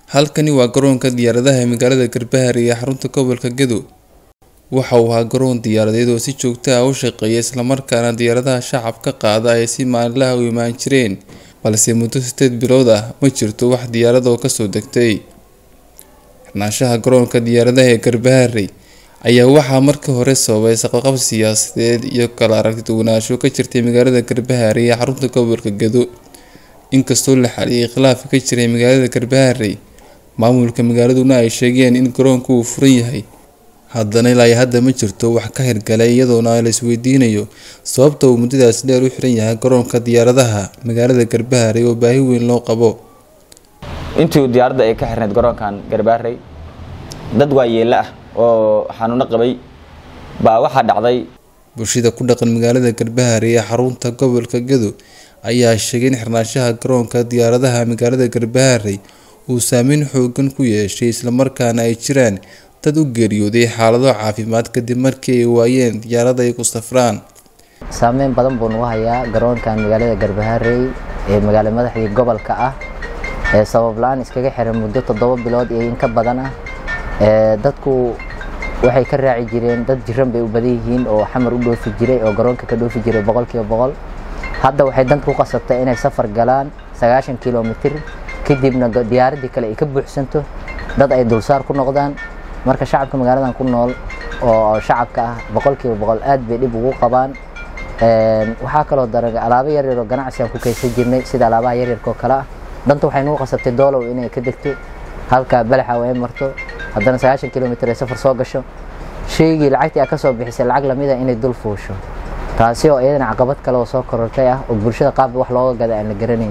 Halkani waa garoonka diyaaradaha ee magaalada Garbahare ee xarunta gobolka Gedo. Waxa uu ahaa garoon diyaaradeed oo si joogto ah u shaqeeya isla markaana diyaaradaha shacabka qaada ay si maalinle ah u imaan jireen, balse muddo sideed bilood ah ma jirto wax diyaarad ah oo kasoo degtay. Xirnaanshaha garoonka diyaaradaha ee Garbahare ayaa waxaa markii hore sababay isqabqabsi siyaasadeed iyo kala aragti duwanaansho ka jirtay magaalada Garbahare ee xarunta gobolka Gedo. Inkastoo la xaliyay khilaafka ka jiray magaalada Garbahare, maamulka magaaladuna ay sheegeen in garoonku uu furan yahay, haddana ilaa hadda ma jirto wax ka hirgalay iyadoona la isweydiinayo sababta uu muddadaas dheer u xiran yahay garoonka diyaaradaha magaalada Garbahare oo baahi weyn loo qabo. intii diyaaradda ay ka xirneyd garoonkan Garbahare dad waayeelo ah oo xanuuno qabay baa waxaa dhacday Bulshada ku dhaqan magaalada Garbahare ee xarunta gobolka Gedo ayaa sheegay in xirnaanshaha garoonka diyaaradaha magaalada Garbahare uu saameyn xooggan ku yeeshay isla markaana ay jiraan dad u geeriyooday xaalado caafimaad kadib markii ay waayeen diyaarad ay ku safraan. saameyn badan buu nagu hayaa garoonkan magaalada Garbahare ee magaalo madaxdii gobolka ah ee sabab la-aan iskaga xiran muddo toddoba bilood iyo in ka badan ah ee dadku waxay ka raaci jireen dad jiran bay u badan yihiin oo xamar u dhoofi jiray oo garoonka ka dhoofi jiray boqolkiiba boqol hadda waxay danta ku qasabtay inay safar galaan sagaashan kilomitir kadibna diyaaradii kale ay ka buuxsanto dad ay dulsaar ku noqdaan marka shacabka magaaladan ku nool oo shacabka ah boqolkiiba boqol aad bay dhib ugu qabaan waxaa kaloo daran alaabo yaryar oo ganacsi aan ku kaysan jirnay sida alaabaha yaryarka oo kale ah danta waxay nagu qasabtay doolow inay ka degto halka balaxa ay marto haddana sagaashan kilomitir ay safar soo gasho shaygii lacagtii aad ka soo bixisay lacag lamid ah inay dul fuusho taasi oo iyadana caqabad kale oo soo korortay ah oo bulshada qaab wax looga gada aan la garanayn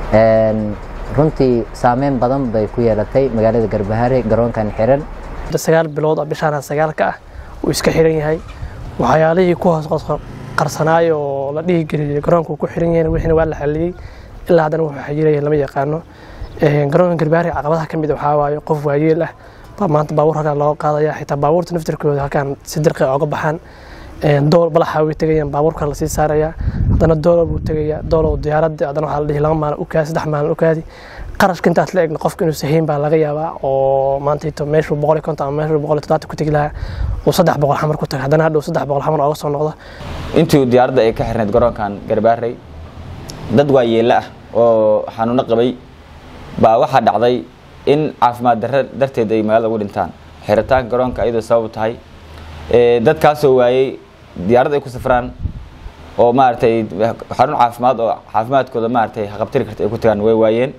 runtii saameyn badan bay ku yeelatay magaalada Garbahare garoonkan xiran sagaal bilood oo bishaan sagaalka ah uu iska xiran yahay waxyaalihii ku hoos qarsanaay oo la dhihi geliyay garoonka uu ku xiran yahay wixina waa la xaliyay ilaa haddana wuxuu xajiraya lama yaqaano garoonka Garbahare caqabadaha ka mid waxaa waaye qof waayeel ah baa maanta baabuur halkan looga qaadaya xitaa baabuurta naftirkooda halkan si dirqi oga baxaan dool balaxa way tegayaan baabuurka la sii saaraya haddana doolo buu tegayaa doolo diyaaradda haddana waxaa la dhihi laba maalin u kaadi saddex maalin u kaadi qarashka intaas la egna qofka inuu sahiin baa laga yaabaa oo maanta meeshuu boqol iyo konton ama meeshuu boqol iyo toddobaatan ku tegi lahaa uu saddex boqol xamar ku taga haddana hadhow saddex boqol xamar ooga soo noqdo intii diyaaradda ay ka xirneyd garoonkan Garbahare dad waayeelo ah oo xanuuno qabay baa waxaa dhacday in caafimaad darro darteed ay magaalada ugu dhintaan xiritaanka garoonka iyadoo sabab tahay dadkaasoo waayey diyaarad ay ku safraan oo maaragtay xarun caafimaad oo caafimaadkooda maaragtay haqabtiri karta ay ku tagaan way waayeen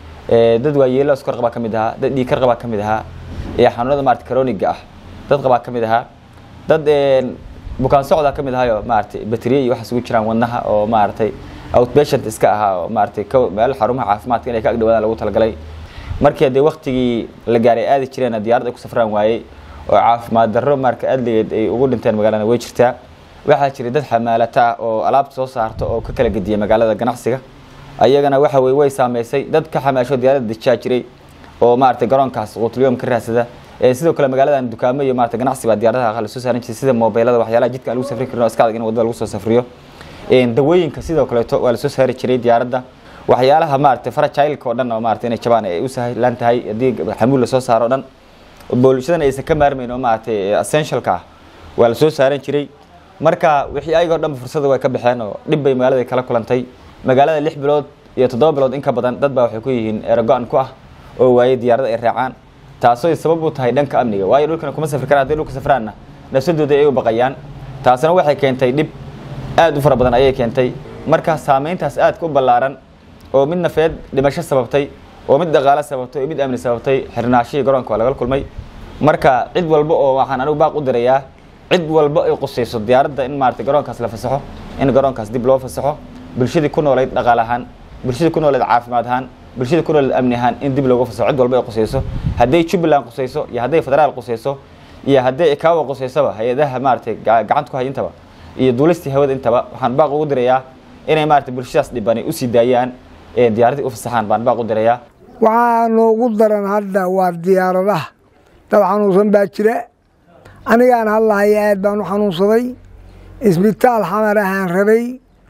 dad waayeelo iskor qabaa ka mid ahaa dad dhiig kar qabaa ka mid ahaa ee xanuunada maaragtay chroniga ah dad qabaa ka mid ahaa dad bukaan socdaa ka mid ahaayo maaragtay bateriya iyo waxaas ugu jiraan wadnaha oo maaragtay outpatient iska ahaa oo maaragtay meel xarumaha caafimaadka inay ka agdhawaadaan lagu talagalay markii haddee waktigii la gaaray aadi jireen diyaarad ay ku safraan waayey oo caafimaad darro marka adligeed ay ugu dhinteen magaalada way jirtaa waxaa jiray dad xamaalata ah oo alaabta soo saarta oo ka kala gediya magaalada ganacsiga ayagana waxa weye way saameysay dad ka xamaasho diyaaradda dejaa jiray oo maaragtay garoonkaas quutliyom ka raadsada sidoo kale magaaladan dukaamo iyo maaragtay ganacsi baa diyaaradaha la soo saaran jiray sida moobeelada waxyaalaha jidka aan lagu safri karin oo iska adag in wadada lagu soo safriyo dawooyinka sidoo kaleeto waa la soo saari jiray diyaaradda waxyaalaha maaragtay farajailka oo dhan oo maaragtay inay jabaan ay u sahlan tahay haddii xamuul la soo saaro o dhan bulshadan aysan ka maarmayn oo maaragtay essentialka ah waa la soo saaran jiray marka wixii ayagoo dhan fursada way ka baxeen oo dhib bay magaalada kala kulantay magaalada lix bilood iyo toddoba bilood in ka badan dad baa waxay ku yihiin eerago-an ku ah oo waayey diyaarada ay raacaan taasoo sabab u tahay dhanka amniga waayo dhulkana kuma safri karaan hadday dhulka safraanna nafsadooda ay u baqayaan taasina waxay keentay dhib aad u fara badan ayay keentay marka saameyntaas aadka u ballaaran oo mid nafeed dhimasho sababtay oo mid dhaqaale sababtay oo mid amni sababtay xirnaashihii garoonka waa laga kulmay marka cid walba oo waxaan anigu baaq u dirayaa cid walba ay qusayso diyaaradda in maaragtay garoonkaas la fasaxo in garoonkaas dib loo fasaxo bulshadii ku noolayd dhaqaale ahaan bulshadii ku noolayd caafimaad ahaan bulshadii ku noolayd amni ahaan in dib loogu fasaxo cid walba ay qusayso hadday jubbaland qusayso iyo hadday federaal qusayso iyo hadday ikaawa qusaysaba hay-adaha maaragtay gacanta ku hay intaba iyo duulistii hawada intaba waxaan baaq ugu dirayaa inay maaragtay bulshadaas dhibani usii daayaan diyaaradii u fasaxaan baan baaq u dirayaa waxaa noogu daran hadda waa diyaaradaha dad xanuunsan baa jira anigaan hadlahaya aad baan u xanuunsaday isbitaal xamar ahaan rabay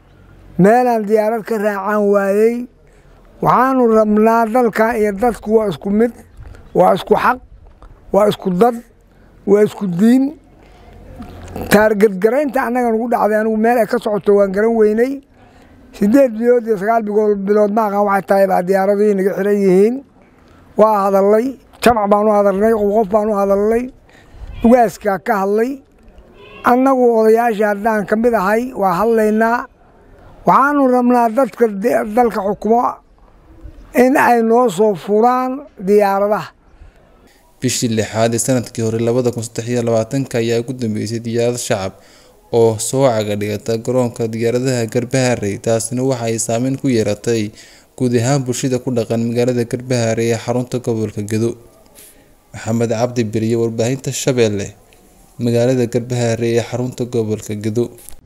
meelaan diyaarad ka raacaan waayey waxaanu rabnaa dalka iyo dadku waa isku mid waa isku xaq waa isku dad waa isku diin taargadgaraynta annaga nugu dhacday anigu meel ay ka socoto waan garan weynay sideed bilood iyo sagaal bilood ma aqaan waxay tahay baa diyaaradii naga xiran yihiin waa hadalnay jamac baan u hadalnay qof baan u hadalnay ugaaskaa ka hadlay annagu odayaasha haddaan ka mid ahay waa hadlaynaa waxaanu rabnaa dadka dalka xukumo in ay noo soo furaan diyaaradaha bishii lixaad ee sanadkii hore labada kun saddex iyo labaatanka ayaa ugu dambeysay diyaarad shacab oo soo caga dhigata garoonka diyaaradaha garbaharey taasina waxa ay saameyn ku yeeratay guud ahaan bulshada ku dhaqan magaalada garbaharey ee xarunta gobolka gedo maxamed cabdi beriye warbaahinta shabeelle magaalada garbaharey ee xarunta gobolka gedo